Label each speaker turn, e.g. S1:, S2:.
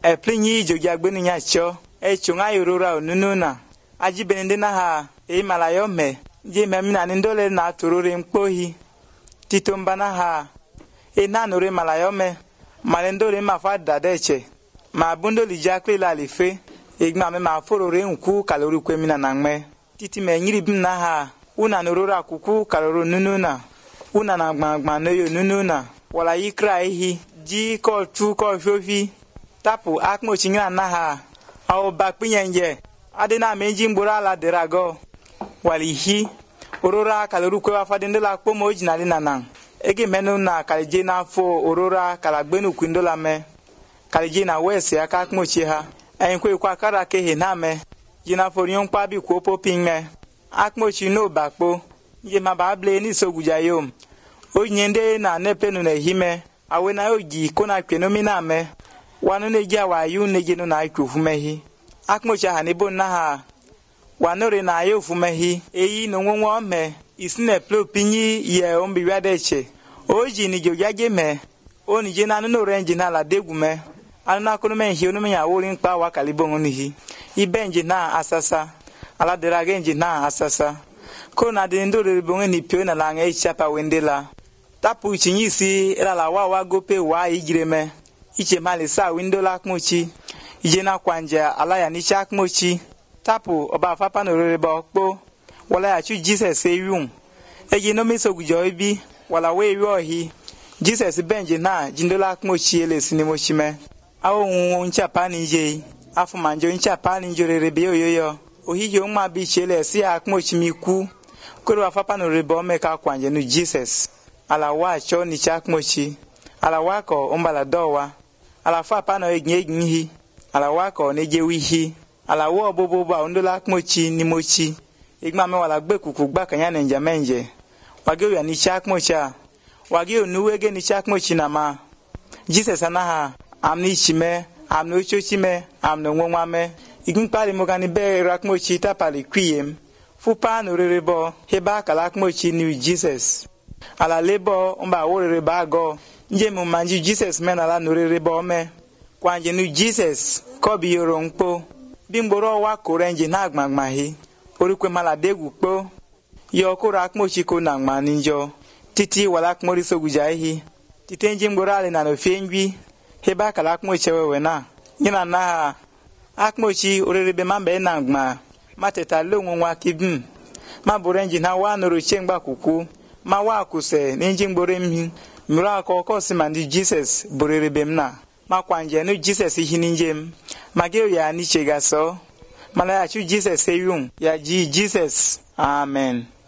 S1: eplinyi ijogi agbenu nya cho echunga yorora onunu na ajibene ndị na ha eimala ya ome ji memina ni ndole na tururi mkpohi tito mba na ha ina nuri mala ya ome male ndole ma fa dadeche ma bundoli jakli la life igma me ma forore nku kalori kwemina na ngme titi me nyiri bim na ha una nurura kuku kaloro nunu na una na gbangba noyo nunu na wala yikra ehi ji ko tu ko fofi tapu akmochi nyina na ha awo bakpinyenje adina meji mgboro ala derago wali hi orora kaloru kwe wa fadi ndola kpomo ojinali na nan ege menu na kalije na fo orora kalagbenu kwindola me kalije na wesi aka akmochi ha ẹyin kwe kwa kara kehe na me jina fo rion kpa bi kwo popi me akmochi no bakpo ye ma ba ble ni soguja yom onye ndị na nepenu na ehime awe na oji ko na kwenomi na me wanu ne gi awa yu ne gi no na ikwu fumehi akmochi ha ne bon na ha wanore na ayo fumehi eyi no nwo nwo me isine plo pinyi ye ombi wadeche oji ni jo yage me oni je na no renji na la degu me anu na kono me hi onu me ya wori npa wa kalibo ngoni hi ibenji na asasa ala dera genji na asasa ko na de ndo re bonge ni pio na la nge chapa wendela tapu chinyisi era la wa wa gope wa igire me iche mali sa windo la kmochi ije na kwanja ala ya ni chak mochi tapu ọba afapa na orere ba ọkpọ wala ya chu jesus eyum eji no miso gujo ibi wala we ri ohi jesus benji na jindola kmochi ele sinimochi me awo nwu nchapa ni je afu manjo nchapa ni jorere be oyoyo ohi yo nma bi chele si akmochi mi ku koro afapa na orere ba ome ka kwanje nu jesus ala wa cho ni chak mochi ala wa ko umbala dowa ala fa pa na egin egin hi ala wa ko ne je wi hi ala wo bobo ba ondola kmochi ni mochi igma me wala gbe kuku gba kanya na nja menje wage ya ni chak mocha wage onuwe ge ni chak mochi na ma jesus anaha amni chime amno ocho chime amno nwa me igin pali mo gani be rak mochi ta pali kwiem fu pa no rere bo heba kala kmochi ni jesus ala lebo mba wo rere ba go nje mu manji jesus me na la no rere bo me kwanje nu jesus ko bi yoro nkpo bí ngboro wa kore nje na agbagba hi orukwe mala degu kpo yo kora akmochi ko na ngma ninjo titi wala akmori soguja hi titi nje ngboro ale na no fiengwi heba kala akmochi wewe na nyina na ha akmochi orerebe mambe na ngma mateta lonwo nwa kibim ma bore nje na wa noro chengba kuku ma wa kuse n'inje ngboro mhi mmiri akọ kọsi ma ndị jesus borerebe m na makwanje nu jesus hini njem mageo ya ni chegaso mala ya chu jesus eyum ya ji jesus amen